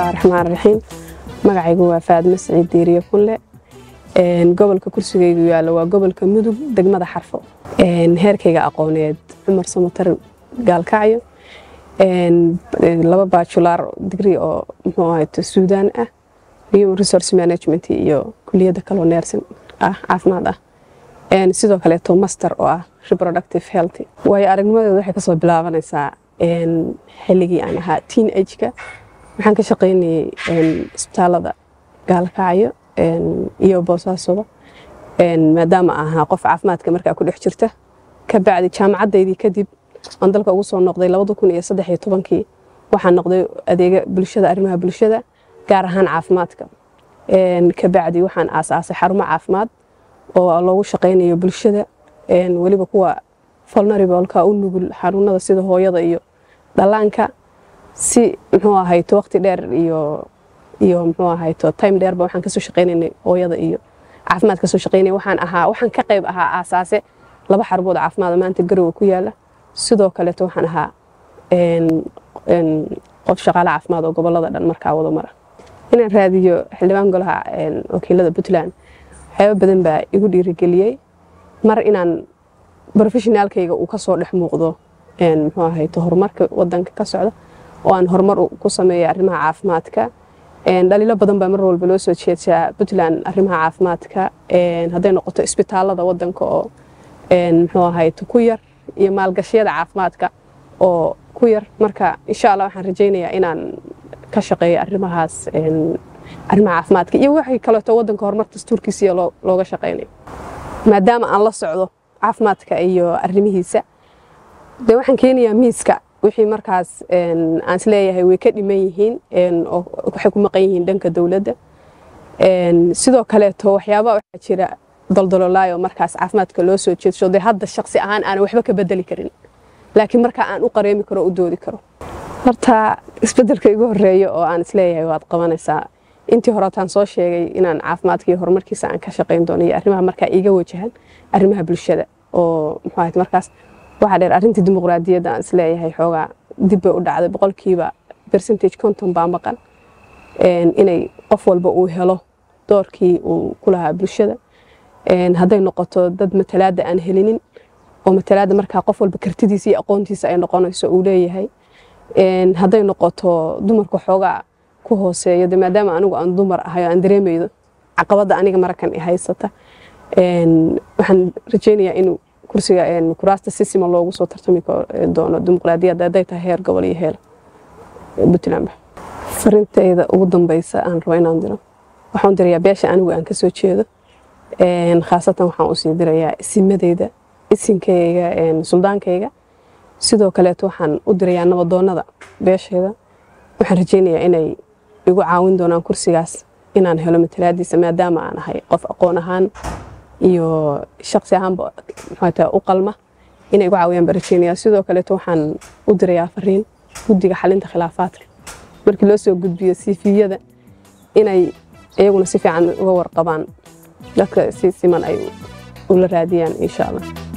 bismillahi raxmaan raxiim magacaygu waa faadmo siciid diiriye kunle gobolka kursigaygu yaalla waa gobolka mudug degmada xarfo heerkayga aqooneed cumar samatar gaalkacyo laba baculaar digri oo muxuu ahayto suudaan ah human resource management iyo kuliyadda kaloo neersin ah caafimaad ah sidoo kaleeto master oo ah reproductive health waayo aragnimadeeda waxay kasoo bilaabanaysaa xilligii aan ahaa teen ageka waxaan ka shaqaynayay isbitaalada gaalkacyo iyo boosaasoba maadaama ahaa qof caafimaadka markaa ku dhex jirta ka bacdi jaamacaddaydii kadib aan dalka ugu soo noqday labada kun iyo saddex iyo tobankii waxaan noqday adeega bulshada arrimaha bulshada gaar ahaan caafimaadka ka bacdi waxaan aasaasay xarumo caafimaad oo loogu shaqaynayo bulshada weliba kuwa vulnerableka u nugul xanuunada sida hooyada iyo dhallaanka si muxuu ahayto waqti dheer iyo iyo muxuu ahayto time dheerba waxaan kasoo shaqaynaynay hooyada iyo caafimaad kasoo shaqaynay waxaan ahaa waxaan ka qayb ahaa aasaase laba xarumood caafimaad maanta garowe ku yaala sidoo kaleeto waxaan ahaa qof shaqaale caafimaad oo gobolada dhan markaa wada mara inaan raadiyo xildhibaan golaha wakiilada puntland waxyaaba badan baa igu dhiirigeliyey mar inaan professionaalkayga uu kasoo dhex muuqdo muxuu ahayto horumarka wadanka ka socda oo aan horumar ku sameeya arrimaha caafimaadka dhaliilo badan baa mar walba loo soo jeedaa puntland arrimaha caafimaadka hadday noqoto isbitaalada wadanka oo muxuu ahayto ku yar iyo maalgashiyada caafimaadka oo ku yar marka insha allah waxaan rajaynayaa inaan ka shaqeeyo arrimahaas arrimaha caafimaadka iyo waxay kaleeto wadanka horumar dastuurkiisiya looga shaqaynayo maadaama aan la socdo caafimaadka iyo arrimihiisa dee waxaan keenayaa miiska wixii markaas aan isleeyahay way ka dhiman yihiin oo waxay ku maqan yihiin dhanka dowladda sidoo kaleeto waxyaabaa waxaa jira doldololaayo markaas caafimaadka loo soo jeedsho dee hadda shaqsi ahaan aanan waxba ka bedeli karin laakiin markaa aan u qareemi karo u doodi karo horta isbedelka igu horeeya oo aan isleeyahay waad qabanaysaa intii horetaan soo sheegay inaan caafimaadka iyo horumarkiisa aan ka shaqayn doono iyo arrimaha markaa iiga wajahan arrimaha bulshada oo muxuu ahayd markaas waxaa dheer arrintii dimuqraadiyadda aan isleeyahay xoogaa dib bay u dhacday boqolkiiba percentage konton baa maqan inay qof walba uu helo doorkii uu ku lahaa bulshada hadday noqoto dad matalaadda aan helinin oo matalaadda markaa qof walba kartidiisa iyo aqoontiisa ay noqonayso uu leeyahay hadday noqoto dumarka xoogaa ku hooseeyo de maadaama anigu aan dumar ahay oo aan dareemaydo caqabadda aniga marakan i haysata waxaan rajaynayaa inuu kursiga kuraasta si sima loogu soo tartami doono dimuqraadiyadda hadday tahay heer gobol iyo heer puntlandba farintayda ugu dambeysa aan rabo inaan diro waxaan dirayaa beesha anigu aan kasoo jeedo khaasatan waxaan usii dirayaa isimadeyda isinkayga suldaankayga sidoo kaleeto waxaan u dirayaa nabadoonada beesheeda waxaan rajaynayaa inay igu caawin doonaan kursigaas inaan helo matalaadiisa maadaama aan ahay qof aqoon ahaan iyo shaqsi ahaanba maxaa u qalma inay igu caawiyaan baan rajaynayaa sidoo kaleeto waxaan u dirayaa fariin guddiga xalinta khilaafaadka markii loo soo gudbiyo siifiyada inay iyaguna si fiican uga warqabaan dadka si siman ay ula raadiyaan insha allah